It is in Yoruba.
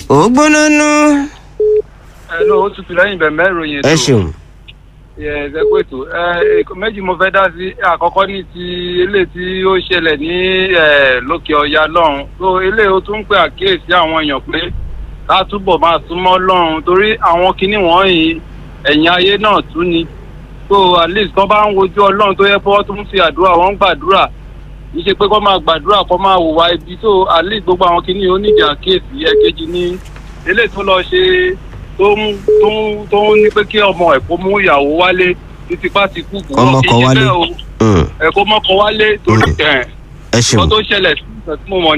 ó gbóná nú. ẹ ló ó tutù lẹ́yìn bẹ̀mẹ̀ ìròyìn ẹ ṣeun. ẹ ẹ kó ètò ẹ méjì mo fẹ́ dá sí àkọ́kọ́ ní ti eléyìí tí ó ṣẹlẹ̀ ní ẹ lókè ọ̀yà lọ́hùn tó eléyìí ó tún ń pè àkíyèsí àwọn èèyàn pé ká túbọ̀ máa súnmọ́ lọ́hùn torí àwọn kinní wọ̀nyí ẹ̀yìn ayé náà tún ni so at least kọ́ bá ń wojú ọlọ́run tó yẹ pé wọ́n tún ń fi àdúrà wọ́n ń gbàdúrà kì í ṣe pé kọ́ máa gbàdúrà kọ́ máa hùwà ibi so at least gbogbo àwọn kinní onídìí àkíyèsí ẹ̀kejì ní eléyìí tó lọ ṣe tó ń tó ń tó ń ní pé kí ọmọ ẹ̀ kó mú ìyàwó wálé títí bá ti kú kú Ọmọ kọ wálé. Mm. ẹ̀ kó mọ́kọ wálé torí ẹ̀ ẹ ṣeun. kó tó ṣẹlẹ̀ sí ìgbà tí mo mọ̀